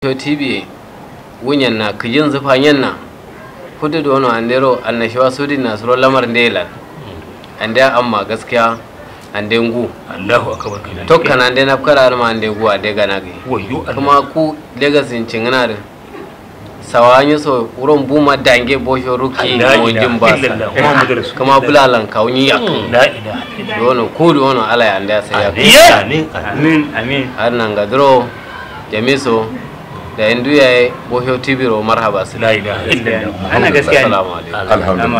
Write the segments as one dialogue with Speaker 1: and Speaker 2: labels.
Speaker 1: to tv wunyan na kijin zufanyen na kudu da wani andero annashiwa sudi na suro lamar ndelan ande amma gaskiya ande ngu
Speaker 2: Allahu akbar kana
Speaker 1: tokka na ande nafkara alma ande gu ade gana gi
Speaker 2: wayo Allah
Speaker 1: kuma ku legasin cingana da sawanyi so wurin buma dange bosho ruki
Speaker 2: La
Speaker 1: mojin
Speaker 2: ilaha
Speaker 1: basa
Speaker 2: illallah Muhammadu rasulullah
Speaker 1: kuma bulalan kawunyi yak
Speaker 2: la ilaha
Speaker 1: dono kudu wani ala ya ande sai yak
Speaker 2: illallah
Speaker 3: amin
Speaker 2: amin amin
Speaker 1: har nan ga duro jamiso da indu yayi bosho tibiro marhaba su
Speaker 2: la ilaha illallah
Speaker 3: ana gaskiya ne
Speaker 1: assalamu alaikum
Speaker 4: alhamdulillah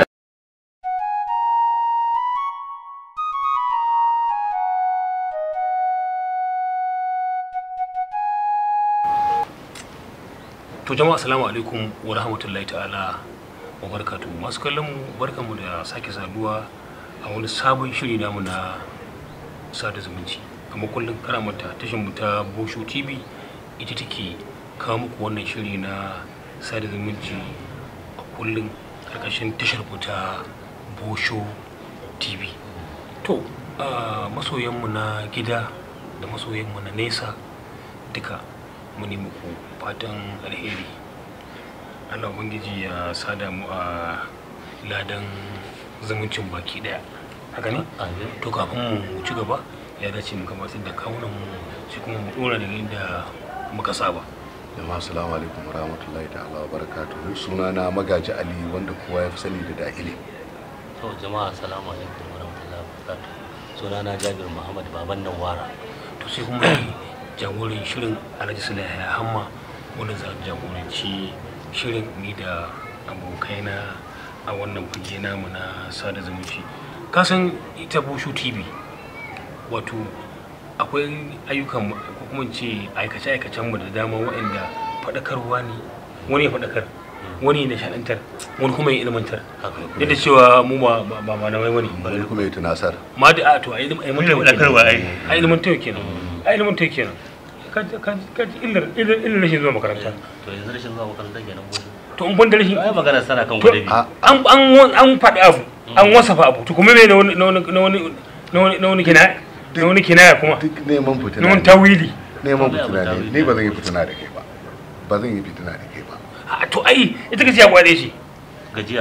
Speaker 2: to jama'a assalamu alaikum wa rahmatullahi ta'ala wa barakatuhu masu kallon mu barkanmu da sake saduwa a wani sabon shiri namu na sada zumunci kamar kullum kana mata tashar mu ta Bosho TV ita take kawo muku wannan shiri na sada zumunci a kullum karkashin tashar mu ta Bosho TV to a masoyanmu na gida da masoyanmu na nesa duka mu ne muku fatan alheri allah ubangiji ya sada mu a ladan zumuncin baki daya haka ne
Speaker 3: amin
Speaker 2: to kafin mu ci gaba ya dace mu gabatar da kawunan mu sai kuma mu dora daga inda muka saba
Speaker 4: jama'a assalamu alaikum warahmatullahi ta'ala wa barakatuhu sunana magaji ali wanda kowa ya fi sani da dahili
Speaker 3: to jama'a assalamu alaikum wa rahmatullahi wa barakatuh sunana Jabir Muhammad baban nan wara
Speaker 2: to sai kuma jagoran shirin alhaji sulaiha ya hamma wanda za a jagoranci shirin ni da abokaina a wannan fage namu na sada zumunci kasan ita bushu tv wato akwai ayyukan ko kuma in ce aikace-aikacen mu da dama waɗanda faɗakarwa ne wani ya faɗakar wani ya nishaɗantar wani kuma ya ilmantar
Speaker 3: haka
Speaker 2: duk da cewa mu ba ba ba malamai bane
Speaker 4: wani kuma ya tunasar
Speaker 2: ma da a to a ilmantar
Speaker 3: faɗakarwa, ai.
Speaker 2: a ilmantar kenan a ilmantar kenan ka ka ka illar illar illar rashin zuwa makaranta
Speaker 3: to yanzu rashin zuwa makaranta kenan gobe
Speaker 2: to in ban da rashin
Speaker 3: ai magana sana kan
Speaker 2: To,
Speaker 3: gobe
Speaker 4: a
Speaker 2: an an an faɗi abu an wasafa abu to kuma me na wani na wani na wani na wani na wani kinaya na wani kinaya kuma
Speaker 4: duk neman fitina
Speaker 2: na wani
Speaker 4: ne
Speaker 2: tawili
Speaker 4: neman
Speaker 3: Akwai abu
Speaker 4: fitina ne
Speaker 3: tawili.
Speaker 4: ni ba zan yi fitina da kai ba ba zan yi fitina da kai ba
Speaker 2: a to ai ita kace ya kwade shi
Speaker 3: gajiya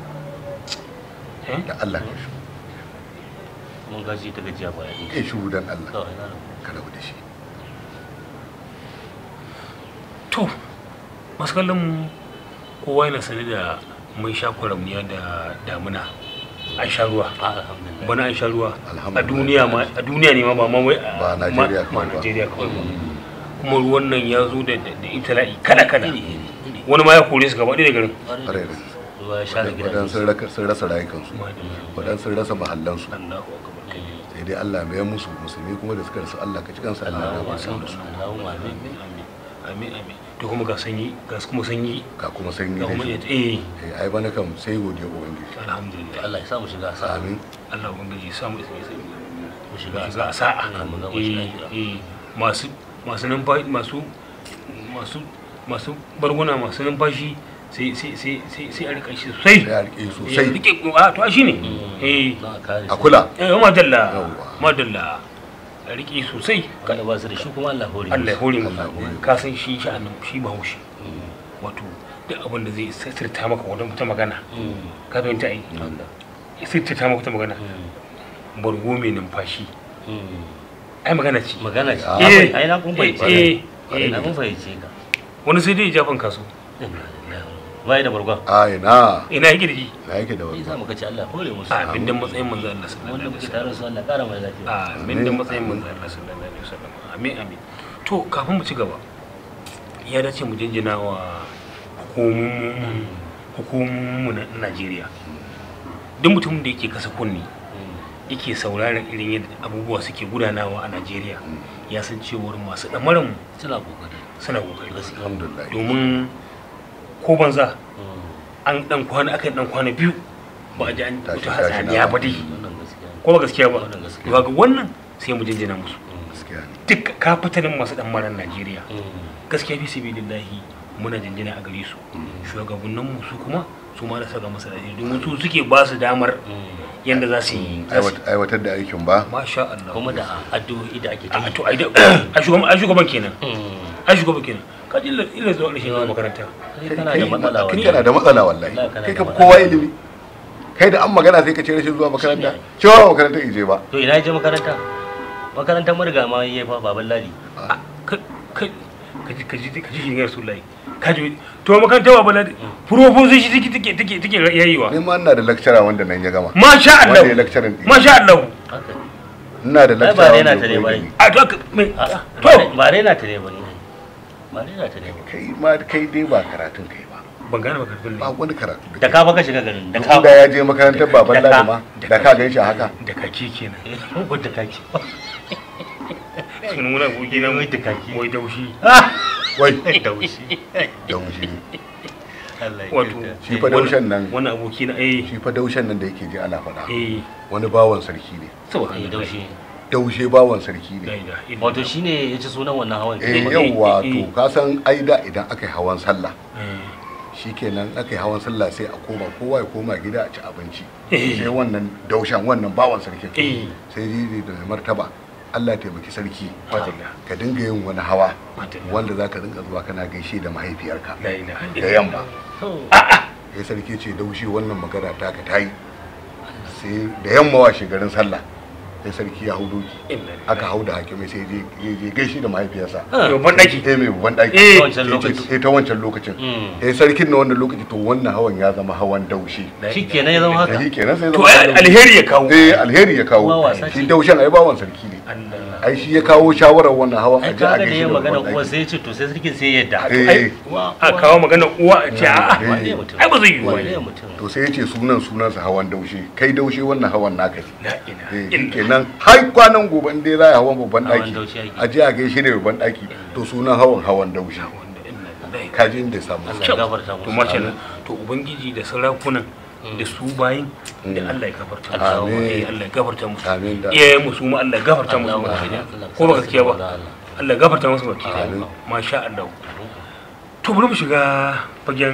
Speaker 4: da Allah ka shi
Speaker 3: mun gaji ta gajiya ba yaɗi
Speaker 4: kai shi dan Allah
Speaker 3: kawai na
Speaker 4: ka rabu da shi
Speaker 2: to masu kallon mu kowa yana sane da mun sha kwaramniya da damuna an sha ruwa
Speaker 3: alhamdulillah
Speaker 2: bana an sha ruwa a
Speaker 4: Alhamdulillah.
Speaker 2: duniya ma a duniya ne ma ba ma wai a
Speaker 4: Ba Najeriya
Speaker 2: ma-
Speaker 4: kawai
Speaker 2: ma
Speaker 4: ba.
Speaker 2: Najeriya kawai ba kuma ruwan nan ya zo da da da ibtila'i kala kala
Speaker 3: iri iri iri
Speaker 2: wani ma ya kore su gaba ɗaya da garin
Speaker 4: ƙwarai da
Speaker 3: ruwa ya share gidaje
Speaker 4: wadan sun raka- sun rasa rayukansu wadan sun rasa mahallansu
Speaker 2: Allahu akbar kabir.
Speaker 4: sai dai Allah mai musu musulmi kuma da suka rasu Allah ka ci kansu Allah ya ba su da su
Speaker 3: Allahumma amin
Speaker 2: amin amin amin amin to kuma ga sanyi ga kuma sanyi
Speaker 4: ga kuma sanyi
Speaker 2: ga
Speaker 4: da
Speaker 2: kuma
Speaker 4: shi
Speaker 2: eh
Speaker 4: eh ai bana kam sai godiya ubangiji
Speaker 2: alhamdulillah
Speaker 3: Allah ya sa mu shiga sa
Speaker 4: amin
Speaker 2: Allah ubangiji ya samu isa isa
Speaker 3: mu shiga
Speaker 2: ga sa'a
Speaker 3: mu ga
Speaker 2: eh
Speaker 3: lafiya
Speaker 2: eh masu masu numfashi masu masu masu barguna masu numfashi sai sai sai sai sai a rika shi sosai
Speaker 4: sai a rike
Speaker 2: eh
Speaker 4: sosai
Speaker 2: rike a to shi ne eh
Speaker 3: na kare
Speaker 4: a kula
Speaker 2: eh madalla
Speaker 4: Yawwa.
Speaker 2: madalla a rike sosai
Speaker 3: kada ba su da shi kuma Allah hore
Speaker 2: Allah ya hore mu
Speaker 4: Allah ya hore mu.
Speaker 2: ka san shi sha'anin shi ba haushi
Speaker 3: Mm.
Speaker 2: wato duk abin da zai sirta maka wata wata magana
Speaker 3: Mm.
Speaker 2: ka fahimta ai
Speaker 3: Allah.
Speaker 2: sirta maka wata magana
Speaker 3: Mm.
Speaker 2: bargo mai numfashi
Speaker 3: Mm.
Speaker 2: ai magana ce
Speaker 3: magana ce
Speaker 4: Ah.
Speaker 2: Eh,
Speaker 3: ai na kun fahimci
Speaker 2: eh, eh.
Speaker 3: na kun fahimci ka
Speaker 2: wani sai dai ya jafan kaso
Speaker 3: bai da bargon
Speaker 4: ai na
Speaker 2: ina yake da shi
Speaker 4: na yake da
Speaker 3: ni za
Speaker 4: wannan
Speaker 3: mu kace Allah hore musu
Speaker 2: a bin da matsayin manzo Allah sallallahu
Speaker 3: wanda
Speaker 2: alaihi
Speaker 3: muke
Speaker 2: wasallam
Speaker 3: tare su Allah kara mai lafiya
Speaker 2: a bin da matsayin manzo Allah sallallahu alaihi wasallam amin amin to kafin mu ci gaba ya dace mu jinjina wa hukumomin hukumomin na Najeriya duk mutumin da yake kasa kunni yake sauraron irin yadda abubuwa suke gudanawa a Najeriya ya san cewar masu ɗamarin mu
Speaker 3: suna kokari
Speaker 2: suna kokari
Speaker 3: gaskiya
Speaker 4: alhamdulillah
Speaker 2: domin ko banza
Speaker 3: Mm.
Speaker 2: an dan kwana aka dan kwana biyu ba a ji an
Speaker 4: Tashi,
Speaker 2: mutu
Speaker 4: tashi
Speaker 2: hatsaniya
Speaker 4: na.
Speaker 2: ba dai
Speaker 3: wannan gaskiya
Speaker 2: ko ba gaskiya ba
Speaker 3: Wannan gaskiya.
Speaker 2: ba ga wannan sai mu jinjina musu
Speaker 4: gaskiya ne
Speaker 2: duk kafatanin masu dan maran Najeriya
Speaker 3: Mm.
Speaker 2: gaskiya fi sabilillahi muna jinjina a gare su shugabannin mu su kuma su ma da saka masa daji domin su suke ba su damar
Speaker 3: Mm.
Speaker 2: yanda za su yi za su-
Speaker 4: Aiwat- aiwatar da aikin ba
Speaker 2: masha Allah
Speaker 3: kuma da addu'o'i da ake ta
Speaker 2: a
Speaker 3: yi
Speaker 2: to ai da a shugaban a shugaban kenan
Speaker 3: Mm.
Speaker 2: a shugaban kenan ka ji illa- illa zuwa rashin zuwa makaranta
Speaker 3: kai kana da matsala
Speaker 4: kai
Speaker 3: wani
Speaker 4: kana da matsala wallahi
Speaker 3: Wallahi kana
Speaker 4: kai
Speaker 3: da
Speaker 4: ka
Speaker 3: matsala.
Speaker 4: kowa ilimi kai da an magana sai ka ce rashin zuwa makaranta cewa ba makaranta ije ba
Speaker 3: to ina je makaranta makarantar mariga ma yayi fa baban ladi
Speaker 2: ka ka ka ji ka ji ka ji shirin rasulullahi ka ji to makaranta ba bala professor shi take take take take yayiwa
Speaker 4: ni ma ina da lecturer wanda nan ya gama
Speaker 2: masha
Speaker 4: wanda ya
Speaker 2: Allah
Speaker 4: lecturer din
Speaker 2: masha Allah
Speaker 3: haka
Speaker 4: ina da
Speaker 3: Ai, ba
Speaker 4: lecturer
Speaker 3: raina
Speaker 4: wanda
Speaker 3: ta ne
Speaker 4: ya
Speaker 3: ba
Speaker 4: koyi
Speaker 3: yi.
Speaker 4: ni.
Speaker 2: a to aka- me
Speaker 3: Ah,
Speaker 2: to
Speaker 3: ba raina ta ne ba ni ba raina ta ne ba
Speaker 4: kai ma kai dai ba karatun kai ba
Speaker 2: ban gane makarantun
Speaker 4: ba
Speaker 2: ne
Speaker 4: wani karatu
Speaker 3: da ka baka shiga garin da
Speaker 4: da
Speaker 3: ka
Speaker 4: da ya je makarantar baban
Speaker 3: Da ka-
Speaker 4: ladi ma da ka gan shi haka
Speaker 2: da kaki kenan
Speaker 3: da kaki
Speaker 2: sunan wani aboki na
Speaker 3: wai da kaki
Speaker 2: wai daushi
Speaker 4: wai
Speaker 3: daushi
Speaker 4: daushi
Speaker 3: Allah ya
Speaker 2: wato
Speaker 3: kyauta.
Speaker 4: shi fa daushen nan
Speaker 2: wani aboki na eh
Speaker 4: shi fa daushen nan da yake ji ana faɗa
Speaker 2: eh
Speaker 4: wani bawan sarki ne
Speaker 3: Eh,
Speaker 2: subhanallah
Speaker 3: daushi
Speaker 4: daushe bawan sarki
Speaker 2: la
Speaker 4: ne
Speaker 2: ilaha illallah.
Speaker 3: wato shine ya ci sunan wannan hawan
Speaker 4: eh
Speaker 2: eh,
Speaker 4: yawwa
Speaker 2: eh,
Speaker 4: to
Speaker 2: eh.
Speaker 4: ka san aida idan aka yi hawan sallah
Speaker 2: Eh,
Speaker 4: shikenan aka yi hawan sallah sai a koma kowa ya koma gida a ci abinci
Speaker 2: Eh.
Speaker 4: sai wannan daushen wannan bawan sarki
Speaker 2: Eh.
Speaker 4: sai jiji da mai martaba Allah ya taimaki sarki
Speaker 2: Madalla.
Speaker 4: ka dinga yin wani hawa
Speaker 2: Madalla.
Speaker 4: wanda za ka dinga zuwa kana gaishe da mahaifiyarka
Speaker 2: la ilaha
Speaker 4: da
Speaker 2: illallah.
Speaker 4: yamma
Speaker 3: To,
Speaker 4: sai sarki ce daushe wannan magana ta ka tayi sai da yamma washe garin sallah sai sarki ya hau doki
Speaker 2: Inna lillahi.
Speaker 4: aka hau da hakimai sai je je je gaishe da mahaifiyarsa
Speaker 2: Yau ban daki
Speaker 4: eh mai babban daki
Speaker 2: Eh.
Speaker 3: ta wancan lokaci
Speaker 4: eh ta wancan lokacin
Speaker 3: Mm.
Speaker 4: eh sarkin na wannan lokaci to wannan hawan ya zama hawan daushe
Speaker 3: shi kenan ya zama haka
Speaker 4: shi kenan sai
Speaker 2: to
Speaker 4: zama
Speaker 2: ai
Speaker 4: hawan daushe.
Speaker 2: alheri ya kawo
Speaker 4: eh alheri ya
Speaker 3: Uwa
Speaker 4: kawo
Speaker 3: wasa
Speaker 4: shi
Speaker 3: ce.
Speaker 4: daushen ai bawan sarki ne
Speaker 2: Allah
Speaker 4: ai shi ya kawo shawarar wannan hawan
Speaker 3: ai
Speaker 4: aje a
Speaker 3: kaga da
Speaker 4: gaishe
Speaker 3: ya
Speaker 4: da
Speaker 3: magana
Speaker 4: babban
Speaker 3: uwa
Speaker 4: daki
Speaker 3: sai ya ce to sai sarkin sai ya yadda
Speaker 4: eh
Speaker 3: Uwa-
Speaker 2: a
Speaker 3: uwa-
Speaker 2: kawo magana uwa a ce a'a
Speaker 4: Eh.
Speaker 3: wane mutum
Speaker 2: ai ba zai yi
Speaker 3: wane
Speaker 2: wani
Speaker 3: mutum
Speaker 4: to sai ya ce sunan sunansa hawan daushe kai daushe wannan hawan naka ne
Speaker 2: la ilaha
Speaker 4: eh
Speaker 2: illallah.
Speaker 4: kenan har kwanan gobe in dai za a hawan babban
Speaker 3: Hawan
Speaker 4: daki
Speaker 3: daushe ake.
Speaker 4: a je a gaishe da babban daki to sunan hawan hawan daushe
Speaker 2: Wanda inna lillahi.
Speaker 4: kaji inda ya samu
Speaker 3: Allah ya gafarta musu
Speaker 2: to mace nan to ubangiji da sarakunan da su bayin da Allah ya gafarta musu
Speaker 4: Amin.
Speaker 2: Eh, Allah ya gafarta musu
Speaker 4: Amin da-
Speaker 2: iyayen musu ma Allah ya gafarta musu
Speaker 3: Allah
Speaker 2: baki
Speaker 3: ya-
Speaker 2: daya.
Speaker 3: Allah ya
Speaker 2: ko ba gaskiya ba
Speaker 3: Allah.
Speaker 2: Allah ya gafarta musu baki daya.
Speaker 4: Amin.
Speaker 2: masha Allah to bari mu shiga fagen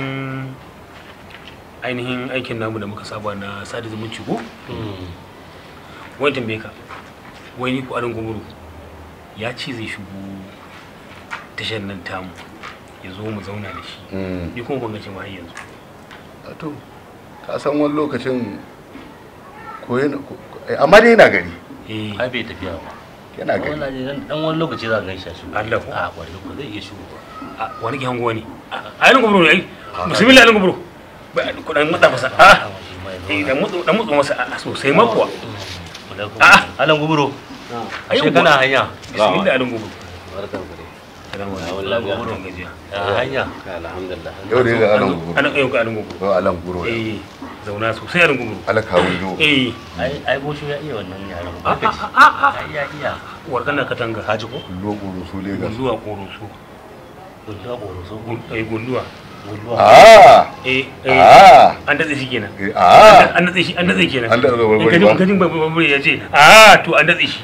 Speaker 2: ainihin aikin namu da muka saba na sada zumunci ko
Speaker 3: Mm.
Speaker 2: wani tambaye ka wai ni ko arin gumuru ya ce zai shigo tashar nan tamu ya zo mu zauna da shi
Speaker 4: Mm.
Speaker 2: ni kuma ban ga cewa har yanzu
Speaker 4: to ka san wani lokacin ko yana ko- eh, amma dai yana gari
Speaker 2: eh
Speaker 3: ai bai tafiya ba
Speaker 4: yana gari
Speaker 3: wallahi dan dan wani lokaci za ka gan shi a shigo
Speaker 2: Allah ko?
Speaker 3: a kwarai ko zai iya shigo ba
Speaker 2: a wani ke hango ne a arin gumuru ne ai bismillah arin gumuru ba ku dan matsa masa a
Speaker 3: shi ma ya
Speaker 2: eh
Speaker 3: zauna.
Speaker 2: dan mutsu dan mutsu masa a sosai ma kuwa
Speaker 3: Alaikum.
Speaker 2: Ah.
Speaker 3: Alan guburo ashe
Speaker 2: Ayyo,
Speaker 3: kana hanya
Speaker 2: bismillah arin gumuru
Speaker 1: barkan ku dai
Speaker 2: salamu
Speaker 1: Ya
Speaker 2: alaikum
Speaker 1: wallahi ya
Speaker 2: gumuru gajiya
Speaker 3: a hanya
Speaker 1: alhamdulillah
Speaker 4: yau da ga alan guru
Speaker 2: ana ayyuka arin gumuru
Speaker 4: ko alan guru
Speaker 2: eh zauna sosai arin gumuru
Speaker 4: ala kawun jo
Speaker 2: eh
Speaker 3: ai ai bosho ya iya wannan yaran
Speaker 2: a
Speaker 3: ba
Speaker 2: a a a
Speaker 3: ai ya iya
Speaker 2: warkan na katanga
Speaker 3: haji ko
Speaker 4: lo guru su legas
Speaker 2: gunduwa koroso
Speaker 3: gunduwa boroso
Speaker 2: Gun- eh gunduwa
Speaker 3: gunduwa
Speaker 4: ah
Speaker 2: eh eh
Speaker 4: ah
Speaker 2: an datse shi kenan
Speaker 4: eh, ah
Speaker 2: an datse shi an datse kenan
Speaker 4: An datse barbari
Speaker 2: in
Speaker 4: ba?
Speaker 2: kajin kajin barbari ya ce a to an datse shi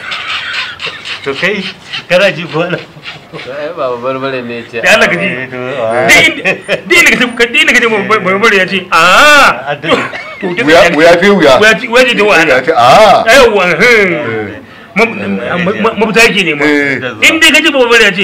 Speaker 3: to kai kana ji ko Alan
Speaker 1: to ai baba barbare ne ce
Speaker 2: da Allah ka ji dai inda ka ce dai inda ka ce barbari ya ce a to to datse
Speaker 4: wuya
Speaker 2: shi.
Speaker 4: wuya fi wuya
Speaker 2: wuya ce wuya ce da wahala
Speaker 4: ya ce ah
Speaker 2: aiwa
Speaker 4: Eh.
Speaker 2: mafita yake nema
Speaker 4: eh
Speaker 2: in dai ka ce barbari ya ce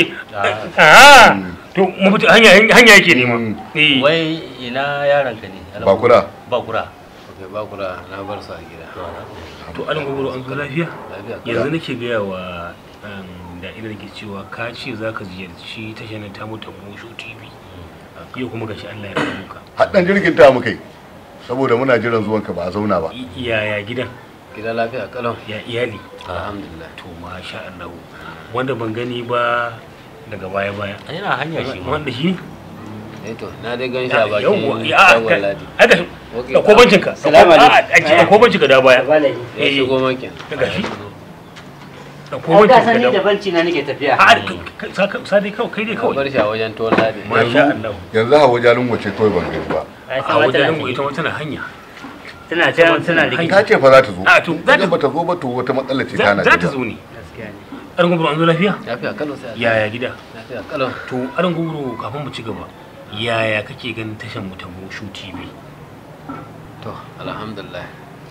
Speaker 2: a to mafita hanya hanya yake nema
Speaker 4: Mm.
Speaker 2: eh
Speaker 3: wai ina yaran ka ne Alan
Speaker 4: Bakura.
Speaker 3: Guburo? bakura
Speaker 1: okay ba kura na bar su a gida
Speaker 2: to an gogoro an zo lafiya
Speaker 1: lafiya
Speaker 2: yanzu nake gaya wa um, da ina ke cewa ka ce za ka ziyarci tashar nan tamu ta Bosho TV yau kuma gashi Allah ya rabu ka
Speaker 4: haddan jirgin ta muka yi saboda muna jiran zuwanka ba a zauna ba
Speaker 2: I- yaya gidan
Speaker 1: gida lafiya kalau
Speaker 2: ya iyali
Speaker 1: alhamdulillah
Speaker 2: to masha Allah wanda ban gani ba daga baya baya
Speaker 3: yana hanya shi ma
Speaker 2: wanda shi
Speaker 1: eh to na dai gan shi a bakin
Speaker 2: yawwa ya a
Speaker 1: shagon ladi
Speaker 2: aka
Speaker 1: Okay.
Speaker 2: da ko bancin ka
Speaker 5: Salamu alaikum.
Speaker 2: a a da ko bancin ka da baya
Speaker 1: ya
Speaker 2: eh
Speaker 1: shigo makin
Speaker 2: daga shi da ko
Speaker 5: Ai
Speaker 2: bancin
Speaker 5: ka
Speaker 2: ka
Speaker 5: sani
Speaker 2: da
Speaker 5: da banci na nake tafiya.
Speaker 2: a ka- ka- ka- sa dai kawai kai dai
Speaker 1: na
Speaker 2: kawai
Speaker 1: bar shi a wajen tuwon ladi
Speaker 2: masha Allah
Speaker 4: yanzu hawa jalin wace kawai ban gani ba
Speaker 5: Ai
Speaker 2: a
Speaker 5: sama
Speaker 2: wajen
Speaker 5: tana
Speaker 2: lungu ita ma tana hanya
Speaker 5: tana can tana
Speaker 2: Ai,
Speaker 5: rike.
Speaker 4: ta ce fa za ta zo
Speaker 2: A, to, za ta-
Speaker 4: idan ba ta zo ba to wata matsala ce
Speaker 2: za
Speaker 4: tana
Speaker 2: za ta
Speaker 4: gaba.
Speaker 2: zo ne
Speaker 5: Gaskiya ne.
Speaker 2: aran gubro an zo lafiya
Speaker 1: lafiya kalau sai a
Speaker 2: yaya gida
Speaker 1: lafiya kalau
Speaker 2: to aran gubro kafin mu ci gaba yaya kake ganin tashan mu ta Bosho TV
Speaker 1: to alhamdulillah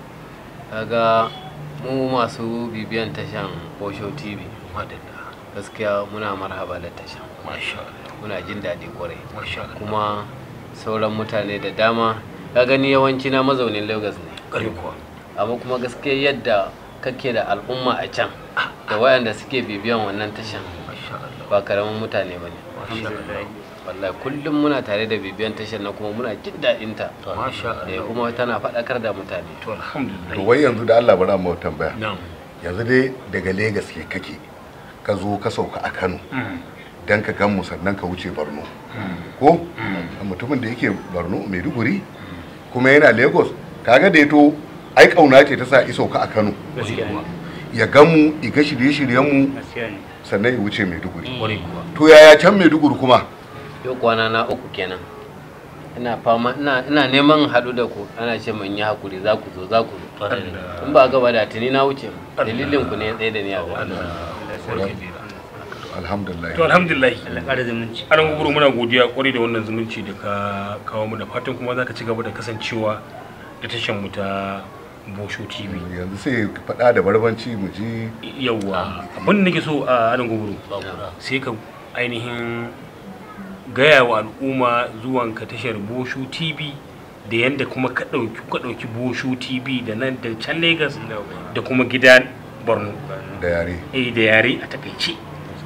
Speaker 1: kaga mu masu bibiyan tashan Bosho TV
Speaker 2: madalla
Speaker 1: gaskiya muna marhaba da tashan
Speaker 2: masha Allah
Speaker 1: muna jin daɗi kwarai
Speaker 2: masha Allah
Speaker 1: kuma sauran mutane da dama ka gani yawanci na mazaunin lagos ne
Speaker 2: ƙarfi kuwa
Speaker 1: amma kuma gaskiya yadda kake da al'umma a can da wayanda suke bibiyan wannan tashan
Speaker 2: masha Allah
Speaker 1: ba karamin mutane ba ne
Speaker 2: masha Allah
Speaker 1: wallahi kullum muna tare da bibiyan tashar na kuma muna jin daɗin ta
Speaker 2: masha
Speaker 1: eh
Speaker 2: Allah
Speaker 1: kuma tana faɗakar da mutane
Speaker 2: to alhamdulillah
Speaker 4: to wai yanzu da Allah bari mu tambaya
Speaker 2: na'am
Speaker 4: yanzu dai daga Legas ke kake ka zo ka sauka a Kano
Speaker 2: Mm.
Speaker 4: dan ka gan mu sannan ka wuce Borno ko mutumin da yake Borno Maiduguri kuma yana Lagos kaga da yato ai kauna ce ta sa iso ka a Kano
Speaker 5: gaskiya ne
Speaker 4: ya gan mu iga shirye-shiryen mu
Speaker 5: gaskiya ne
Speaker 4: sannan ya wuce Maiduguri
Speaker 2: ƙwarai kuwa
Speaker 4: to yaya can Maiduguri kuma
Speaker 1: yau kwana na uku kenan ina fama ina ina neman haɗu da ku ana ce mun yi hakuri za ku zo za ku zo
Speaker 3: Kwarai da gaske.
Speaker 1: in ba gaba da tuni na wuce dalilin ku ne ya tsaye da ni a gaba
Speaker 4: alhamdulillah
Speaker 2: to alhamdulillah
Speaker 5: Allah ƙara zumunci
Speaker 2: anan guburu muna godiya kwarai da wannan zumunci da ka kawo mu da fatan kuma za ka ci gaba da kasancewa da tashan mu ta Bosho TV
Speaker 4: yanzu sai ka faɗa da barbanci mu ji
Speaker 2: yawwa abin da nake so a anan guburu
Speaker 3: ba kura
Speaker 2: sai ka ainihin gaya wa al'umma zuwan ka tashar Bosho TV da yanda kuma ka ɗauki ka ɗauki Bosho TV da nan da can Lagos da kuma gida Borno
Speaker 4: da yare
Speaker 2: eh da yare a takaice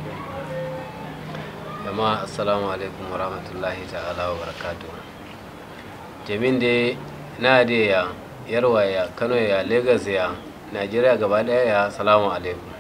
Speaker 1: jama'a assalamu alaikum wa rahmatullahi ta'ala wa barakatuh jamin da na da ya yarwa ya kano ya lagos ya najeriya gaba daya ya salamu alaikum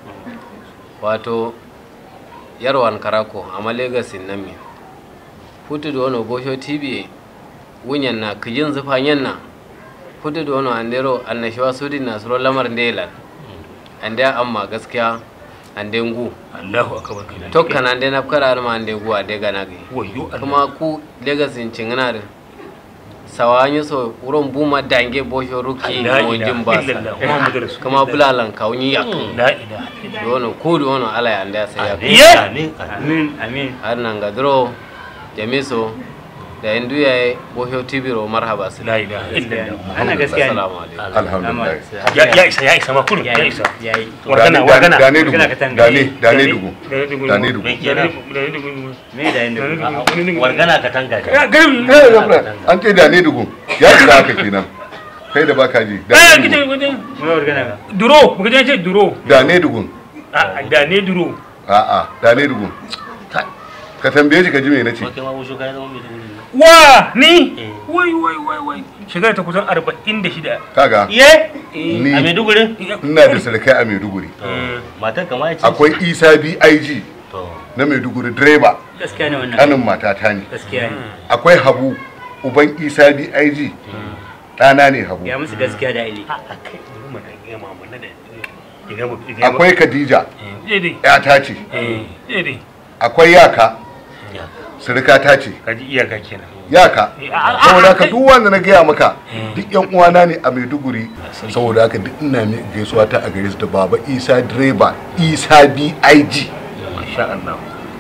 Speaker 1: wato yarwan karako amma lagos in nan mi futu da wani bosho tv wunyan na kijin zufanyen na futu da wani andero annashawa sudin nasuro lamar ndelan an da amma gaskiya an dengu
Speaker 2: Allahu akbar kana
Speaker 1: tokka nan dai na kara ma ande guwa de gana gi
Speaker 2: wayo Allah
Speaker 1: kuma ku legas in cingana da sawanyi so wurin buma dange bosho ruki
Speaker 2: la
Speaker 1: mo
Speaker 2: ilaha
Speaker 1: jin ba
Speaker 2: illallah Muhammadu rasul
Speaker 1: kuma bulalan kaunyi yak
Speaker 2: la ilaha
Speaker 1: dono ku dono ala ya anda sai ya
Speaker 2: Ye!
Speaker 3: amin amin
Speaker 5: amin amin
Speaker 1: har nan ga dro jamiso da indu yayi bosho tv ro marhaba su
Speaker 2: la ilaha illallah
Speaker 5: ana gaskiya ne
Speaker 1: assalamu alaikum
Speaker 4: alhamdulillah
Speaker 2: ya ya isa ya isa ma kullu ya isa
Speaker 5: yayi
Speaker 2: wargana
Speaker 4: Dane-
Speaker 2: wargana
Speaker 4: dane dugu
Speaker 5: Wargana ka tanga.
Speaker 4: dane dane dugu
Speaker 2: Dane dugu.
Speaker 4: dane dugu
Speaker 3: Me kenan?
Speaker 5: me da yin da
Speaker 3: wargana ka tanga ne
Speaker 2: ya garin
Speaker 4: Eh, Gafra, an ce dane dugu ya shiga haka kenan kai da baka ji
Speaker 2: eh
Speaker 4: dane
Speaker 2: gide
Speaker 4: dugu
Speaker 2: gide
Speaker 5: mu wargana ga
Speaker 2: duro mu gide ce duro
Speaker 4: dane dugu
Speaker 2: a da ne duro
Speaker 4: a'a dane dugu ka tambaye shi ka ji me nace
Speaker 3: ko kai ma busho kai zama mai dubu ne
Speaker 2: wa ni
Speaker 3: Eh.
Speaker 2: wai wai wai wai shekara ta kusan 46
Speaker 4: kaga
Speaker 5: ye
Speaker 4: ni
Speaker 3: a maiduguri
Speaker 4: ina da sarkai a Maiduguri
Speaker 3: to matar kama ya ce
Speaker 4: akwai Isa BIG
Speaker 3: to
Speaker 4: na Maiduguri direba
Speaker 5: gaskiya ne wannan
Speaker 4: kanin matata ne
Speaker 5: gaskiya ne
Speaker 4: akwai Habu uban Isa BIG ɗana ne Habu
Speaker 5: ya musu gaskiya da ili
Speaker 2: a kai mu na ga mama na da ya ga mu ya ga mu
Speaker 4: akwai Khadija
Speaker 2: eh dai
Speaker 4: ƴata ce
Speaker 2: eh eh dai
Speaker 4: akwai Yaka
Speaker 3: ya
Speaker 4: surikata ce
Speaker 2: kaji iyaka kenan
Speaker 4: yaka
Speaker 2: Eh, a- a-
Speaker 4: saboda haka
Speaker 2: kai-
Speaker 4: duk wanda na gaya maka duk yan uwana ne a maiduguri saboda haka duk ina mai gaisuwa ta a gare su da baba isa direba isa big
Speaker 2: masha Allah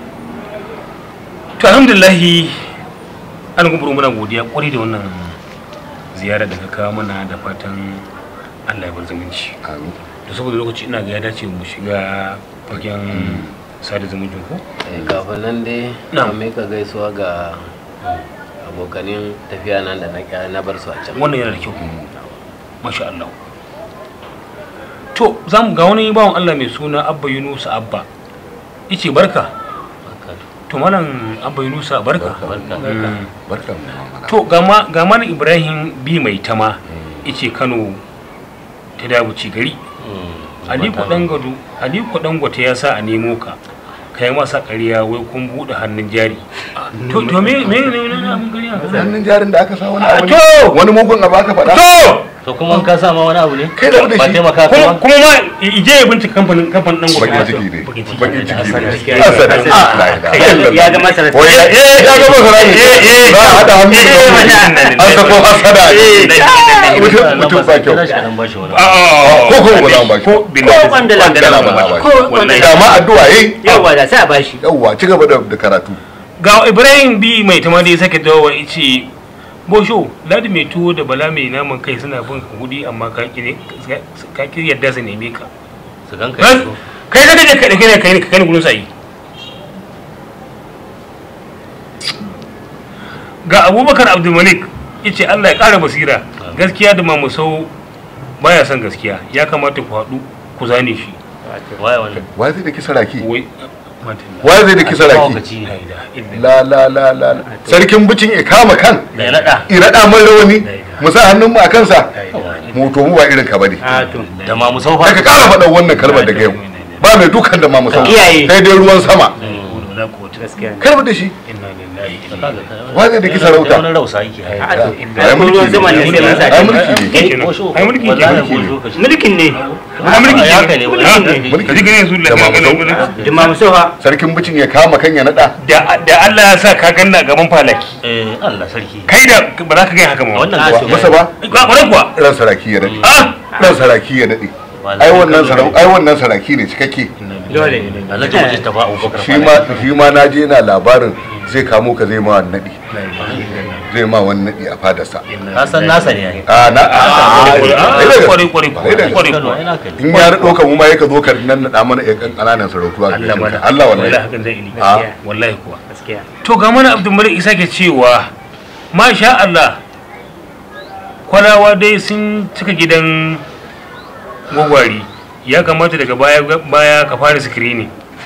Speaker 2: to alhamdulillahi an guburu muna godiya kwarai da wannan ziyara da ka kawo mana da fatan Allah ya bar zumunci
Speaker 4: amin
Speaker 2: da saboda lokaci ina ga ya dace mu shiga fagen sada zumuncin ko
Speaker 1: Eh, kafin nan dai
Speaker 2: Na'am.
Speaker 1: na ka gaisuwa ga abokanin tafiya nan da na kya- na bar su a can
Speaker 2: wannan yana da kyau masha Allah to za mu ga wani bawan Allah mai suna Abba Yunus Abba yace barka
Speaker 3: barka
Speaker 2: to malam Abba Yunus barka
Speaker 3: barka
Speaker 2: Mm.
Speaker 4: barkan mu mamana.
Speaker 2: to ga ma ga mana Ibrahim bi mai tama yace Kano ta dabuci gari
Speaker 3: Mm.
Speaker 2: Aliko Dangado Aliko Dangote ya sa a nemo ka kai masa ƙarya wai kun buɗe hannun jari to to me me ne ne abun ƙarya
Speaker 4: hannun jarin da aka sa wani
Speaker 2: Ah,
Speaker 4: abu
Speaker 2: to!
Speaker 4: ne wani mugun abu aka faɗa
Speaker 2: to
Speaker 3: to kuma in ka sa ma wani abu ne
Speaker 4: Kai da mu da
Speaker 3: ba
Speaker 4: shi.
Speaker 3: taimaka ka
Speaker 2: kuma
Speaker 3: ba
Speaker 2: kuma ma ije ya bincika kamfanin kamfanin Dangote
Speaker 4: bakin ciki ne
Speaker 2: bakin ciki
Speaker 4: bakin ciki ne
Speaker 5: Gaskiya.
Speaker 4: Hasada.
Speaker 5: Hasada.
Speaker 4: Ah, la ilaha illallah.
Speaker 5: ya ga masa
Speaker 4: Wai, eh, eh, ya ga masa rami za a haɗa hannu da
Speaker 5: Eh,
Speaker 4: mutum.
Speaker 5: eh,
Speaker 4: an sako hasada mutum mutum ba kyau
Speaker 3: kira shi kaɗan ba shi wani
Speaker 2: a
Speaker 4: ko ko ba za mu ba shi
Speaker 2: ko
Speaker 5: ko kwandala
Speaker 4: Kwandala ba za mu ba shi.
Speaker 5: ko kwandala
Speaker 4: da ma addu'a yayi
Speaker 5: yawa da sai a bashi
Speaker 4: yawwa ci gaba da da karatu
Speaker 2: ga Ibrahim bi mai tama da ya sake dawowa yace Bosho ladi mai tuwo da bala mai naman kai suna bin ka kudi amma ka ki ne ka ki yadda su neme ka
Speaker 3: su ganka
Speaker 2: Ran-
Speaker 3: yanzu
Speaker 2: kai ka je ka dauke ne kai ne ka kai ne gurin sai ga abubakar abdulmalik ya ce allah ya ƙara basira gaskiya da mamusau baya son gaskiya ya kamata ku haɗu ku zane shi
Speaker 3: waye wannan
Speaker 4: wa zai da kisa raki
Speaker 2: wai madalla.
Speaker 4: wa zai da kisa raki
Speaker 3: Mahaukaci ne.
Speaker 2: La ilaha illallah.
Speaker 4: la la la la sarkin bucin ya kama kan
Speaker 3: da ya naɗa
Speaker 4: irada man rawani mu sa hannun mu a kansa
Speaker 2: La ilaha illallah.
Speaker 4: mu to mu ba irin ka bane
Speaker 5: a to
Speaker 3: da ma musau
Speaker 4: sai ka kara faɗa wannan kalmar daga yau ba mai dukan da ma mu san
Speaker 5: Kiyaye.
Speaker 4: sai dai ruwan sama
Speaker 2: Wala quwwata
Speaker 5: gaskiya ne
Speaker 4: karba da shi
Speaker 2: inna lillahi
Speaker 4: Wa zai da ki sarauta?
Speaker 3: wani rausa yake hai
Speaker 5: a to
Speaker 4: Ai, mulki
Speaker 5: ruwan
Speaker 4: ne.
Speaker 5: zaman ne sai mun sa
Speaker 4: ai mulki ne
Speaker 2: Mulki ne.
Speaker 3: Bosho,
Speaker 2: Ai, mulki
Speaker 3: wallahi
Speaker 2: ke,
Speaker 4: mulki ne.
Speaker 3: bosho ka shi.
Speaker 5: mulkin ne
Speaker 2: ai mulki
Speaker 3: Ya haka ne,
Speaker 2: ke
Speaker 3: mulki
Speaker 5: ne.
Speaker 4: Mulki
Speaker 2: ka ji ganin su
Speaker 4: Da mamusau.
Speaker 2: da
Speaker 5: juma musu ha
Speaker 4: sarkin bucin ya kama kan ya nada
Speaker 2: da da Allah ya sa ka ganna gaban falaki
Speaker 3: Eh, Allah sarki
Speaker 2: kai da ba za ka gani haka ma
Speaker 3: wannan
Speaker 5: Ah,
Speaker 3: gaskiya
Speaker 4: masa ba
Speaker 2: ba kwarai kuwa
Speaker 4: ran saraki ya dade
Speaker 2: ah
Speaker 4: ran saraki ya dade
Speaker 3: Wallahi,
Speaker 4: ai wannan
Speaker 3: kallo
Speaker 4: sarau
Speaker 3: ne.
Speaker 4: ai wannan saraki ne cikakke
Speaker 5: dole
Speaker 3: Alhaji Muji ta ba Abubakar
Speaker 4: shi ma shi ma na je na labarin zai kamo ka zai ma wani nadi zai ma wani nadi a fadarsa
Speaker 3: ka san nasa ne yayi
Speaker 4: a na a
Speaker 2: kwarai kwarai kwarai
Speaker 4: Ai, da
Speaker 2: kwarai
Speaker 3: Kano
Speaker 2: kuwa
Speaker 3: ai naka ne
Speaker 4: in ya rado ka mu ma yaka zo ka nan nada mana ya kan kananan sarautuwa
Speaker 2: Allah mana
Speaker 4: Allah wallahi
Speaker 2: hakan zai ili
Speaker 4: a
Speaker 2: wallahi kuwa
Speaker 5: gaskiya
Speaker 2: to ga mana abdul malik isa ke cewa masha Allah kwalawa dai sun cika gidan gwagwari ya kamata daga baya baya ka fara screening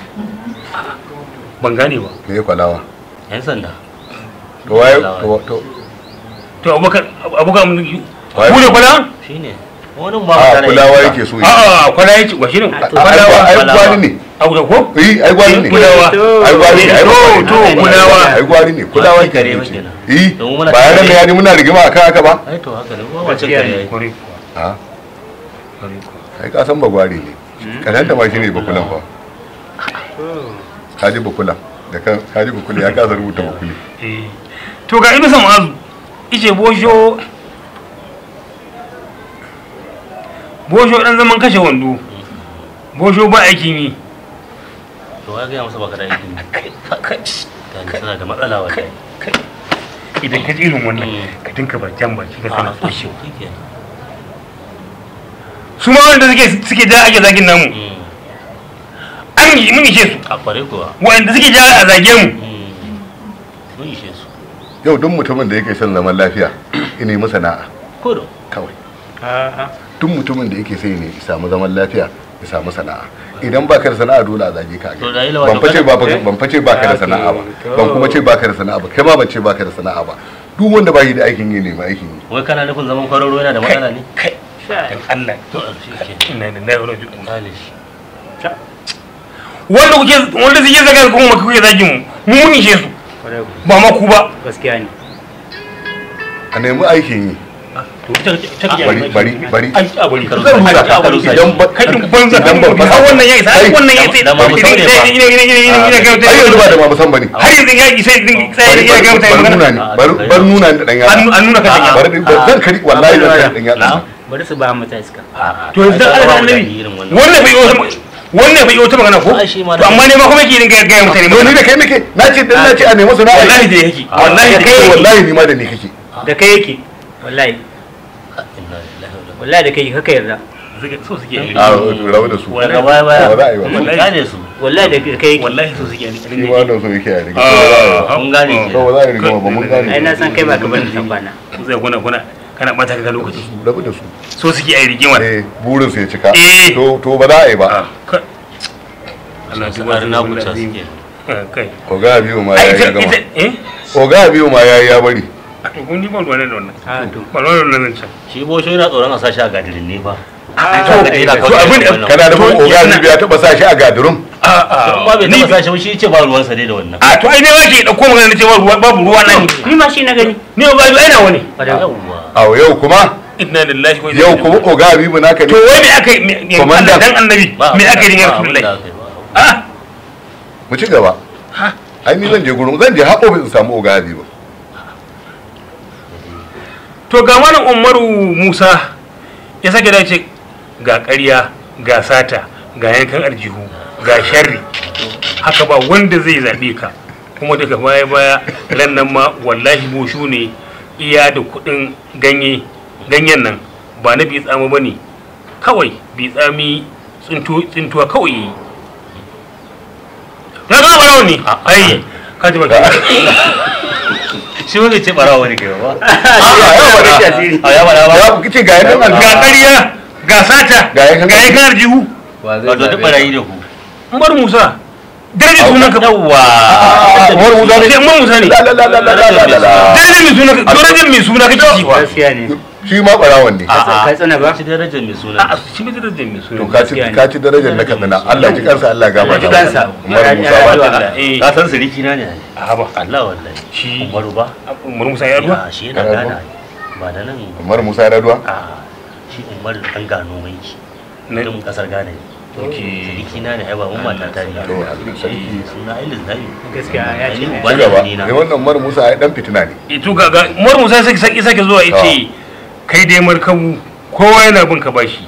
Speaker 2: ban gane ba
Speaker 4: me ya kwalawa
Speaker 3: yan sanda
Speaker 4: to waye to to
Speaker 2: to abubakar abubakar mu
Speaker 4: Waye?
Speaker 2: ne kwala
Speaker 3: shine wani ba
Speaker 4: a
Speaker 3: mutane
Speaker 4: kulawa yake so yi
Speaker 2: a a kwala yake wa shi ne
Speaker 4: ai
Speaker 2: kwalawa
Speaker 4: ai gwani ne
Speaker 2: a ko
Speaker 4: eh ai gwani ne
Speaker 2: kulawa
Speaker 4: ai gwari ne ai
Speaker 2: to
Speaker 4: gwari
Speaker 2: to
Speaker 4: ne.
Speaker 2: kulawa
Speaker 4: ai gwari ne kulawa
Speaker 3: Ai, kare
Speaker 4: ke
Speaker 3: ba
Speaker 4: ce
Speaker 3: kenan.
Speaker 4: eh
Speaker 3: Domin muna
Speaker 4: ba ya
Speaker 3: tare.
Speaker 4: da ya muna rigima akan haka ba
Speaker 3: ai to haka ne ba wancan
Speaker 5: Gaskiya
Speaker 3: kare
Speaker 5: ne.
Speaker 3: yayi
Speaker 2: kwarai kuwa
Speaker 4: a
Speaker 2: kwarai kuwa
Speaker 4: ai ka san bagwari ne karanta ma shine bakulan fa kaji bakulan da kan kaji bakuli ya kasa rubuta bakuli
Speaker 2: Eh, to ga inu samazu ice bosho bosho dan zaman kashe wando bosho ba aikin yi
Speaker 3: to ya ga masa baka da aikin kan tana da matsala wallahi
Speaker 2: idan ka ji irin wannan
Speaker 3: Mm.
Speaker 2: ka dinka bakin baki ka kana
Speaker 3: a
Speaker 2: tsoshi
Speaker 3: shikenan
Speaker 2: su ma wanda suke suke da ake zagin namu an yi mun ishe su
Speaker 3: a kware kuwa
Speaker 2: wanda suke ja a zage mu
Speaker 3: mun ishe su
Speaker 4: yau duk mutumin da yake son zaman lafiya ina yi masa na'a
Speaker 3: kodo
Speaker 4: kawai
Speaker 5: a
Speaker 4: duk mutumin da yake sai ne ya samu zaman lafiya ya samu sana'a idan baka da sana'a dole a zage ka
Speaker 3: To, da yi lawa
Speaker 4: ban
Speaker 3: to
Speaker 4: fice
Speaker 3: kada-
Speaker 4: ba ban fice baka da sana'a ba ban kuma ce baka da sana'a ba kai ma ban ce baka da sana'a ba duk wanda ba shi da aikin yi ne ma aikin yi
Speaker 3: wai kana nufin zaman kwararo yana da matsala ne
Speaker 2: kai dan Allah
Speaker 3: to shikenan
Speaker 2: ina da nayi wani juɗin
Speaker 3: kale shi
Speaker 2: wanda kuke wanda suke zaga kuma kuke zagin mu mu mun ishe su
Speaker 5: kwarai ku.
Speaker 2: ba ma ku ba
Speaker 5: gaskiya ne
Speaker 4: a nemi aikin yi
Speaker 3: to ita ita kake
Speaker 4: bari bari bari
Speaker 2: ai a bari
Speaker 3: Kar-
Speaker 4: zan rusa
Speaker 3: Kar- Kar-
Speaker 4: idan ba
Speaker 2: kai banza
Speaker 4: idan ba
Speaker 2: ba wannan ya isa ai wannan ya isa
Speaker 3: Da ma musamman ne ba.
Speaker 2: ina ina ina ina ina ga
Speaker 4: ai yanzu ba da ma musan bane
Speaker 2: har yanzu ya isa din sai
Speaker 4: bari
Speaker 2: ya ga
Speaker 4: bari
Speaker 2: mutane
Speaker 4: bari nuna
Speaker 2: magana
Speaker 4: ni bari bari nuna ni da dan
Speaker 2: an
Speaker 4: yatsa
Speaker 2: an nuna ka da
Speaker 4: bari zan kari wallahi zan kari dan yatsa
Speaker 3: Na'am.
Speaker 5: bari su ba mu ta iska
Speaker 2: to yanzu dan Allah da annabi wannan bai yi wannan bai yi wata magana ko
Speaker 3: Ai, shi ma
Speaker 2: to
Speaker 3: da-
Speaker 2: amma ne ma kuma yake ringa ga mutane
Speaker 4: to ni da kai nake na ce dan na ce a nemi sana'a
Speaker 2: wallahi da yake wallahi da
Speaker 4: kai
Speaker 2: kai
Speaker 4: wallahi ni ma da ni kake
Speaker 5: da kai yake wallahi wallahi da kai kaka yarda
Speaker 2: so suke yi
Speaker 4: a rabu da su
Speaker 3: daga baya baya
Speaker 4: Ba za a yi ba.
Speaker 3: mun gane su
Speaker 5: wallahi da kai yake
Speaker 2: wallahi so suke yi
Speaker 4: shi ma wannan so yake a rike
Speaker 3: mun gane
Speaker 4: to
Speaker 3: ke
Speaker 4: ba za a yi rigima ba mun gane
Speaker 5: ai na san kai ba ka bari san bana
Speaker 2: zai kuna kuna kana bata ka lokaci
Speaker 4: rabu da su
Speaker 2: so suke yi rigimar
Speaker 4: eh burin su ya cika
Speaker 2: Eh.
Speaker 4: to to ba za a yi ba
Speaker 2: Allah
Speaker 3: su
Speaker 2: duba
Speaker 3: har na kuta suke
Speaker 2: kai
Speaker 4: oga biyu ma
Speaker 2: ai
Speaker 4: ya
Speaker 2: ita
Speaker 4: ya gama
Speaker 2: ita eh
Speaker 4: oga biyu ma ya ya bari
Speaker 2: a to kun ni ba ruwa ne da wannan
Speaker 5: a to
Speaker 2: ba ruwa da wannan can
Speaker 3: shi bosho yana tsoron a sashi a gadirin ne fa
Speaker 5: to
Speaker 2: to abin da-
Speaker 4: kana da
Speaker 2: To,
Speaker 4: oga
Speaker 2: yana-
Speaker 4: biyu ya taba sa shi a gadirum
Speaker 2: a a
Speaker 3: ba bai
Speaker 2: ni
Speaker 3: taba sashi ba shi ce ba ruwansa dai da wannan
Speaker 2: a to ai ne ba ke dauko magana na cewa ruwa babu ruwa nan
Speaker 5: ni ma shi na gani
Speaker 2: ni ba ba ai nawa ne
Speaker 3: yawwa
Speaker 4: a yau kuma
Speaker 2: inna lillahi wa inna
Speaker 4: yau
Speaker 2: ilaihi
Speaker 4: kuma oga biyu naka
Speaker 2: to
Speaker 4: ne
Speaker 2: wai me aka yi me- me
Speaker 4: Komanda.
Speaker 2: dan annabi me aka yi ya
Speaker 3: ba abin da
Speaker 2: rasulullahi
Speaker 3: aka yi ba.
Speaker 2: a
Speaker 4: mu ci gaba ai ni zan je gurin zan je har ofis in samu oga biyu
Speaker 2: to ga malam umaru musa ya sake dace ga ƙarya ga sata ga yankan aljihu ga sharri haka ba wanda zai zaɓe ka kuma daga baya baya ran nan ma wallahi boshu ne iya da kuɗin ganye ganyen nan ba na bi tsami ba ne kawai bi tsami tsintuwa kawai yi ya zama ɓarawo ne ai ka ji ba
Speaker 4: shi
Speaker 3: shi wani ce barawa ne kai ba
Speaker 4: a
Speaker 3: ya bada ba
Speaker 4: ya kice ga yanan
Speaker 2: ga
Speaker 4: aljihu
Speaker 2: ƙarya ga sata
Speaker 4: Ga yakan-
Speaker 2: ga yakan arjihu
Speaker 1: wa zai
Speaker 3: wato duk
Speaker 1: zabe
Speaker 3: barayi da ku
Speaker 2: umar musa darajar sunan ka
Speaker 3: yawwa
Speaker 4: Umar Musa ne
Speaker 2: sai umar musa ne
Speaker 4: la la la la la la la la
Speaker 2: darajar mai suna darajar mai suna kake ci wa
Speaker 5: gaskiya ne
Speaker 4: shi ma barawan ne
Speaker 5: ka tsana ba
Speaker 3: ci darajar mai suna
Speaker 2: a shi mai darajar mai
Speaker 4: to
Speaker 2: suna
Speaker 4: ka ci
Speaker 5: gaskiya ne.
Speaker 4: ka ci darajar na kaduna Allah ji kansa Allah gaba
Speaker 5: Allah ji kansa.
Speaker 4: Umar
Speaker 5: Ya-
Speaker 4: Musa
Speaker 5: ya-
Speaker 4: ba
Speaker 5: ya-
Speaker 2: eh
Speaker 3: ka san siriki na ne
Speaker 2: a ba
Speaker 3: Allah wallahi
Speaker 2: Shi-
Speaker 3: umaru ba
Speaker 2: umar musa ya ruwa
Speaker 3: ya shi yana
Speaker 4: Yana
Speaker 3: gana ba da nan
Speaker 4: Umar Musa ya raduwa
Speaker 3: a shi umaru dan gano mai shi
Speaker 2: Na-
Speaker 3: mutum kasar Ghana ne siriki na ne ai ba mun mata ta ne
Speaker 4: to Allah sarki
Speaker 3: suna ilis zai
Speaker 5: gaskiya ya ce
Speaker 3: Ai,
Speaker 5: ne.
Speaker 3: ba-
Speaker 4: ci gaba
Speaker 3: ni na.
Speaker 4: ne wannan Umar Musa ya dan fitina ne
Speaker 2: ito ga ga umar musa sai sake sake zuwa yace kai dai markabu kowa yana bin ka bashi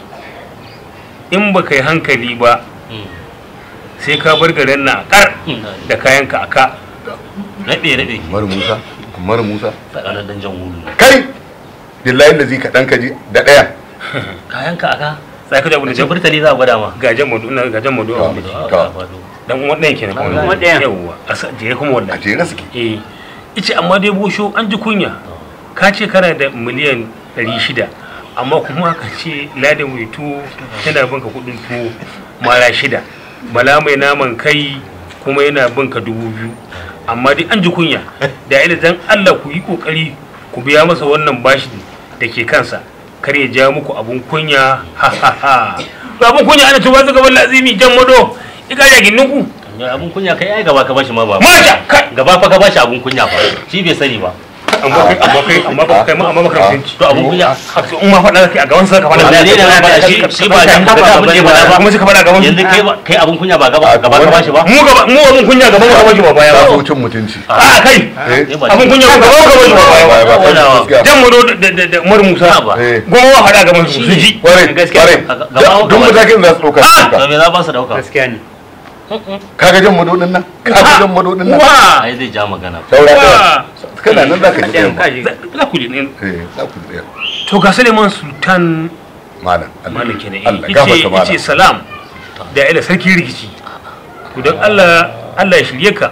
Speaker 2: in ba kai hankali ba
Speaker 3: Mm.
Speaker 2: sai ka bar garin na kar da kayanka aka
Speaker 3: rabe rabe
Speaker 4: Umar Musa Umar Musa
Speaker 3: tsakanin dan jan wulu
Speaker 4: kai billahi lazi ka dan kaji da daya
Speaker 3: kayan ka aka
Speaker 2: sai ka da abin da
Speaker 3: ce burtali za a gwada ma
Speaker 2: gajen madu ina gajen madu a wani
Speaker 4: To.
Speaker 3: Ka faɗo.
Speaker 2: dan uwan ɗayan kenan
Speaker 3: Dan
Speaker 2: kuma
Speaker 5: uwan ɗayan.
Speaker 2: yawwa a sa jere kuma
Speaker 4: a
Speaker 2: wallahi
Speaker 4: jere suke
Speaker 2: eh ice amma dai bosho an ji kunya ka ce kana da miliyan 600 amma kuma ka ce ladan mai tuwo yana bin ka kudin tuwo mara shida bala mai naman kai kuma yana bin ka dubu biyu amma dai an ji kunya da ila dan Allah ku yi kokari ku biya masa wannan bashi da ke kansa kar ya ja muku abun kunya ha ha ha abun kunya ana tuba gaban lazimi jan mado ika ya ginninku
Speaker 3: Ya, abun kunya kai ai gaba ka bashi ma ba
Speaker 2: Masha, kai!
Speaker 3: gaba fa ka bashi abun kunya fa shi bai sani ba
Speaker 2: amma kai amma kai amma ba kai amma ba kai mutunci
Speaker 3: to abun kunya
Speaker 2: in ma faɗa kai a gaban sa ka faɗa
Speaker 3: Wallahi ne na faɗa shi shi ba dan ba abun da ya faɗa ba
Speaker 2: kuma sai ka faɗa gaban
Speaker 3: yanzu kai ba- kai abun kunya ba gaba gaba ka bashi ba
Speaker 2: mu gaba mu abun kunya gaban ka bashi ba baya
Speaker 4: ka
Speaker 2: ba
Speaker 4: so cin mutunci
Speaker 2: a kai
Speaker 4: eh
Speaker 3: Eh, ba
Speaker 2: abun
Speaker 3: shi-
Speaker 2: kunya gaban ka bashi ba baya ba
Speaker 4: ba ba
Speaker 3: Wala.
Speaker 4: kai gaskiya
Speaker 2: jan mu da da da Umar Musa
Speaker 3: ba.
Speaker 4: eh
Speaker 2: goma wa faɗa gaban su su ji
Speaker 4: kware
Speaker 5: Gaskiya.
Speaker 4: kware
Speaker 3: Gaba-
Speaker 4: duk matakin za su dauka su
Speaker 3: to
Speaker 4: dauka
Speaker 3: me za ba su dauka
Speaker 5: gaskiya ne
Speaker 4: kaga jan madodin nan kaga jan madodin nan
Speaker 2: wa
Speaker 3: ai zai ja magana
Speaker 4: saura ɗaya
Speaker 2: wa
Speaker 4: kana nan za ka ji
Speaker 5: ɗayan
Speaker 4: ɗayan ma
Speaker 5: kaji
Speaker 2: za ku ji ne
Speaker 4: eh za ku ji ɗayan
Speaker 2: to ga Suleiman Sultan
Speaker 4: malam Allah
Speaker 2: malam kenan
Speaker 4: Allah
Speaker 2: yace
Speaker 4: gafarta malam
Speaker 2: yace salam da ila sarki rikici to dan Allah Allah ya shirye ka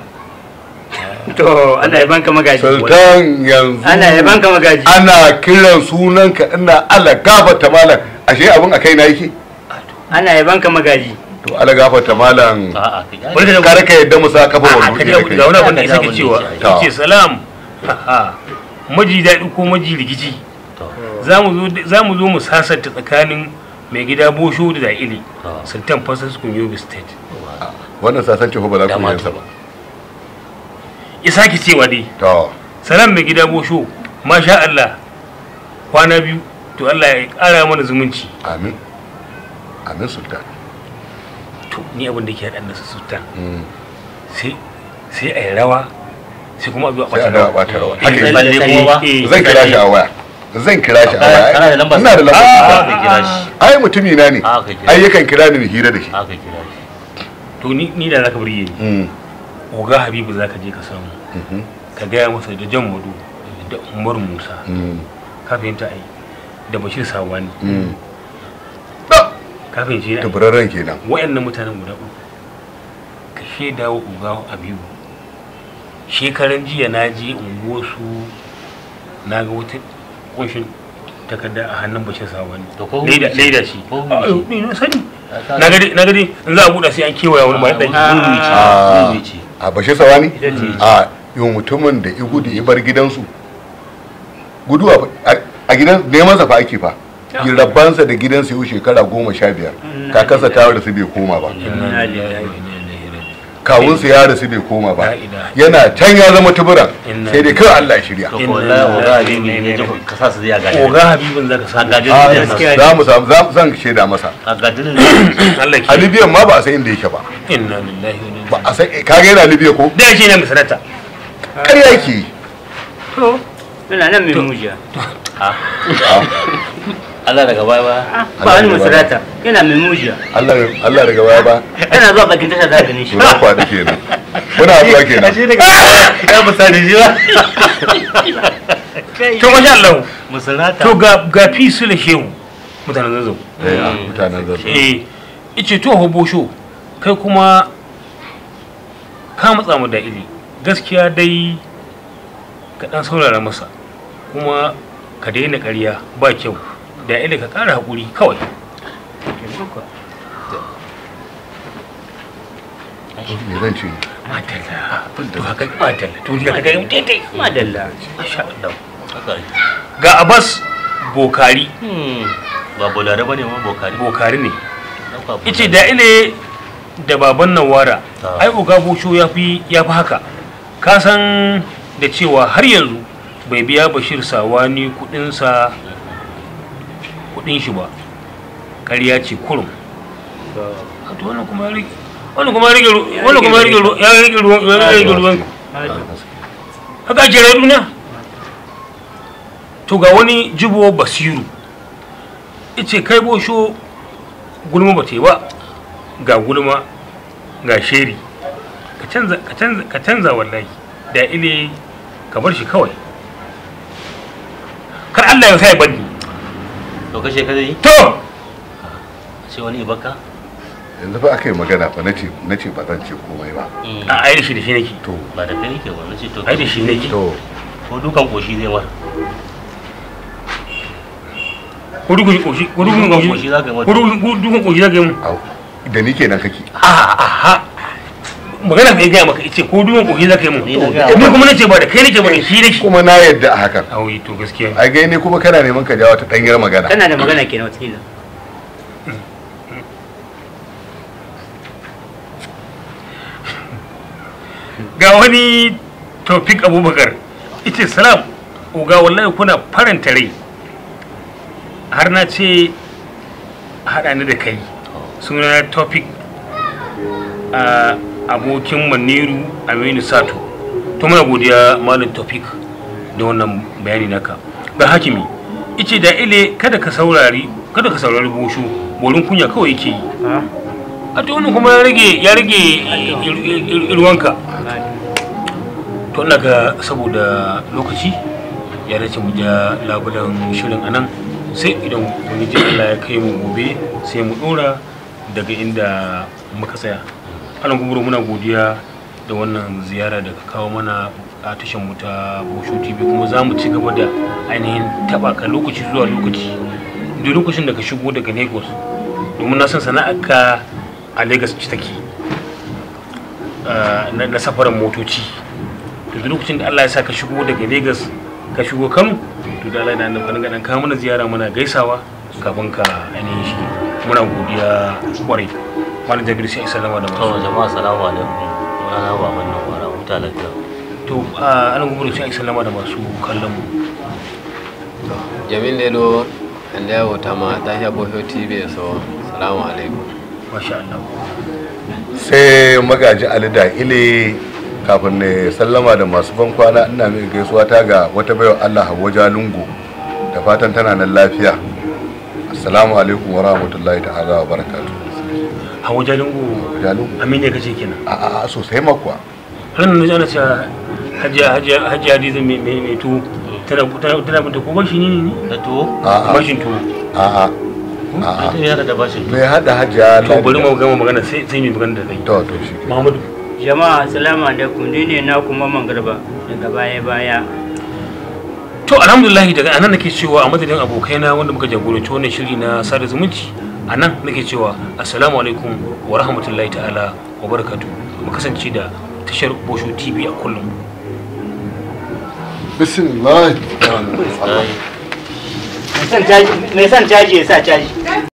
Speaker 5: to ana yaban ka magaji
Speaker 4: sultan yanzu
Speaker 5: ana yaban ka magaji
Speaker 4: ana kiran sunanka ina Allah gafarta malam ashe abin a kai na yake
Speaker 5: ana yaban ka magaji
Speaker 4: to Allah gafarta malam
Speaker 3: a'a kai
Speaker 2: Wani da-
Speaker 4: kar ka yadda mu sa kafa
Speaker 2: a
Speaker 4: wannan
Speaker 2: ka
Speaker 4: da
Speaker 2: ga ga wani abin da
Speaker 3: Ka
Speaker 2: isa
Speaker 3: ga
Speaker 2: ke cewa
Speaker 3: abin
Speaker 4: da yake.
Speaker 2: yace salam maji daɗi ko maji rikici
Speaker 3: to
Speaker 2: za mu zo za mu zo mu sasanta tsakanin mai gida bosho da da'ili
Speaker 3: to
Speaker 2: sultan fasas yobe state
Speaker 4: wannan sasanci ko ba za ku
Speaker 3: Dama
Speaker 4: yi sa
Speaker 3: to.
Speaker 4: ba
Speaker 2: ya sake cewa dai
Speaker 4: to
Speaker 2: salam mai gida bosho masha Allah kwana biyu to Allah ya ƙara mana zumunci
Speaker 4: amin amin sultan
Speaker 2: to ni abin da ke haɗa nasa sultan
Speaker 4: Mm.
Speaker 2: sai sai a yi rawa sai kuma a zo a
Speaker 4: sai a
Speaker 2: ɓata
Speaker 4: dawa
Speaker 2: rawa
Speaker 4: bata rawa
Speaker 2: Eh,
Speaker 4: haka
Speaker 3: Sai
Speaker 4: yake.
Speaker 3: balle kuma ba
Speaker 2: Eh,
Speaker 4: zan kira shi a waya zan kira shi a
Speaker 3: Kana-
Speaker 4: waya
Speaker 3: kana da lambar
Speaker 4: ina da
Speaker 3: sa?
Speaker 4: lambar
Speaker 3: Ah,
Speaker 4: sa.
Speaker 3: ka kira shi
Speaker 4: ai mutumi na ne
Speaker 3: Ah, ka kira
Speaker 4: ai
Speaker 3: shi.
Speaker 4: yakan kira ni mu hira da shi
Speaker 3: aka kira shi
Speaker 2: to ni ni da zaka burge ni
Speaker 4: Mm.
Speaker 2: oga habibu zaka je ka samu
Speaker 4: Mhm.
Speaker 2: ka gaya masa da jan madu da umar musa
Speaker 4: Mm.
Speaker 2: ka fahimta ai da bashir sawani
Speaker 4: Mm.
Speaker 2: ka fahimci ne
Speaker 4: tabararren kenan
Speaker 2: wayannan mutanen guda uku ka shaida wa uga habibu shekaran jiya na je unguwarsu na ga wata kunshin takarda a hannun bashir sawani
Speaker 3: To ko
Speaker 2: leda
Speaker 3: hukunci?
Speaker 2: leda ce
Speaker 3: Ko
Speaker 2: Ah,
Speaker 3: hukunci?
Speaker 2: ni na sani na gadi na gadi in za a buɗa sai an kewaya wani bayan ɗaki
Speaker 3: Zurmi ce,
Speaker 4: Ah.
Speaker 3: zurmi ce.
Speaker 4: a bashe sawani
Speaker 5: Ita ce.
Speaker 4: a yau mutumin da igu da ibar gidansu guduwa fa- a- a gidan neman sa fa ake fa rabbansa da gidansa yau shekara goma sha biyar kakansa ta rasu bai koma ba
Speaker 2: Inna lillahi wa inna ilaihi raji'un.
Speaker 4: kawunsa ya rasu bai koma ba
Speaker 2: La ilaha
Speaker 4: yana can ya zama tuburan
Speaker 2: Inna
Speaker 4: sai dai kawai Allah ya shirya
Speaker 3: To ko wallahi oga habibu ya ji ka sa su zai gaji
Speaker 2: oga habibin zaka
Speaker 3: a
Speaker 2: samu
Speaker 3: gaji
Speaker 4: Ah,
Speaker 3: ne
Speaker 5: gaskiya.
Speaker 4: za mu samu za zan shaida masa
Speaker 3: a gaji ne
Speaker 2: Allah
Speaker 4: a
Speaker 2: ke
Speaker 4: libyan ma ba a san inda yake ba
Speaker 2: inna lillahi wa inna
Speaker 4: ba a san kaga yana libya ko
Speaker 2: da yake ne misalata
Speaker 4: ƙarya yake yi.
Speaker 5: to suna nan mai mujiya
Speaker 3: Allah daga baya ba
Speaker 5: ba wani musulata yana mai mujiya
Speaker 4: Allah Allah daga baya ba
Speaker 5: yana zuwa bakin tasha za ka gani shi
Speaker 4: to na kwaɗi kenan muna zuwa kenan
Speaker 3: ya misali shi ba
Speaker 2: to masha Allah
Speaker 3: musulata
Speaker 2: to ga ga fi su da shehu mutanen zazzau
Speaker 4: eh a mutanen zan
Speaker 2: eh ice to hobosho kai kuma ka matsa mu da iri gaskiya dai ka dan saurara masa kuma ka daina ƙarya ba kyau da ila ka ƙara haƙuri kawai
Speaker 4: me zan ce
Speaker 2: madalla to haka madalla to da kaga daidai
Speaker 5: madalla
Speaker 2: masha Allah
Speaker 3: haka ne.
Speaker 2: ga Abbas Bokari
Speaker 3: Hmm, ba bolare ba ne ma bokari
Speaker 2: Bokari ne
Speaker 3: Ɗauka bolare.
Speaker 2: ice da ile da baban Nawara
Speaker 3: Ah.
Speaker 2: ai uga bosho ya fi ya fi haka ka san da cewa har yanzu bai biya Bashir Sawani kudinsa kudin shi ba ƙarya ce kurum a to wannan kuma ya rage wannan kuma ya rage ru- wannan kuma ya rage ru- ya rage ruwan ya rage ruwan haka ake duniya to ga wani jibo basiru ice kai bosho gulma ba ta yi ba ga gulma ga sheri ka canza ka canza ka canza wallahi da ile ka bar shi kawai kar Allah ya sa ya bani
Speaker 3: to kashe ka zai yi
Speaker 2: to
Speaker 3: sai wani ibaka
Speaker 4: yanzu fa aka yi magana fa nace nace ba zan ce komai ba
Speaker 3: Hmm,
Speaker 2: a ai da shi da shi nake
Speaker 4: to
Speaker 3: ba da kai nake ba na ce to
Speaker 2: ai da shi nake
Speaker 4: to
Speaker 3: ko dukan koshi zai mar
Speaker 2: ko dukun koshi ko dukun
Speaker 3: Dukan
Speaker 2: koshi
Speaker 3: koshi za ka yi
Speaker 2: ko
Speaker 3: mata
Speaker 2: dukun dukun koshi za ka yi mun
Speaker 4: au da ni kenan kake
Speaker 2: a aha magana bai gaya maka ice ko dukun koshi za ka yi mun
Speaker 3: Ni na gaya
Speaker 2: ni
Speaker 3: maka.
Speaker 2: kuma nace ba da kai nake ba da shi nake
Speaker 4: kuma na yadda a hakan
Speaker 2: auyi to gaskiya
Speaker 4: ai gai ne kuma kana neman ka jawo ta danyar magana
Speaker 5: kana da magana kenan wata
Speaker 2: ga wani tofik abubakar ita salam uga wallahi kuna faranta rai har na ce haɗa ni da kai suna tofik a abokin maniru aminu sato to muna godiya malam tofik da wannan bayani naka ga hakimi ice da ile kada ka saurari kada ka saurari bosho borin kunya kawai yake yi a to wannan kuma ya rage ya rage ruwanka to ina ga saboda lokaci ya dace mu ja labulan shirin anan sai idan wani ji Allah ya kai mu gobe sai mu dora daga inda muka tsaya alan kuma muna godiya da wannan ziyara da ka kawo mana a tashan mu ta Bosho TV kuma za mu ci gaba da ainihin taba ka lokaci zuwa lokaci da lokacin da ka shigo daga Lagos domin na san sana'arka a Lagos ci take ah, na na safaran motoci to duk lokacin da Allah ya sa ka shigo daga Lagos ka shigo Kano to da Allah ya nan kan gadan ka mana ziyara muna gaisawa kafin ka ainihin shi muna godiya kwarai malam Jabir sai sallama da
Speaker 3: to
Speaker 2: masu
Speaker 3: jama'a salamu alaikum sunana baban nan kwara huta lafiya
Speaker 2: to a anan gudu sai sallama da masu kallon mu
Speaker 1: jamin dedo ande ya wuta ma ta sha bosho tv so salamu alaikum
Speaker 2: masha Allah
Speaker 4: sai magaji ali da ile kafin ne sallama da masu ban kwana ina mai gaisuwa ta ga wata baiwa Allah Hawwa Jalungu da fatan tana nan lafiya assalamu alaikum wa rahmatullahi ta'ala wa barakatuh
Speaker 2: hawa jalingo
Speaker 4: Jalungu
Speaker 2: amine kace kenan
Speaker 4: a a a sosai makwa
Speaker 2: ranar na jana cewa hajiya hajiya hajiya hadiza mai mai mai tuwo tana tana tana binta ko bashi ne ne
Speaker 3: da tuwo
Speaker 4: a a
Speaker 2: bashin tuwo
Speaker 4: a a a a
Speaker 3: ita yana da bashin
Speaker 4: mai hada hajiya
Speaker 2: to bari mu gama magana sai sai mu magana da kai
Speaker 4: to to shi
Speaker 2: Muhammadu
Speaker 5: jama'a assalamu alaikum ni ne na kuma man garba daga baya baya
Speaker 2: to alhamdulillah daga anan nake cewa a madadin abokaina wanda muka jagoranci wannan shiri na sada zumunci a nan nake cewa assalamu alaikum wa rahmatullahi ta'ala wa barakatu mu kasance da tashar bosho tv a kullum
Speaker 4: bismillah
Speaker 3: ai
Speaker 5: mai son caji ya sa caji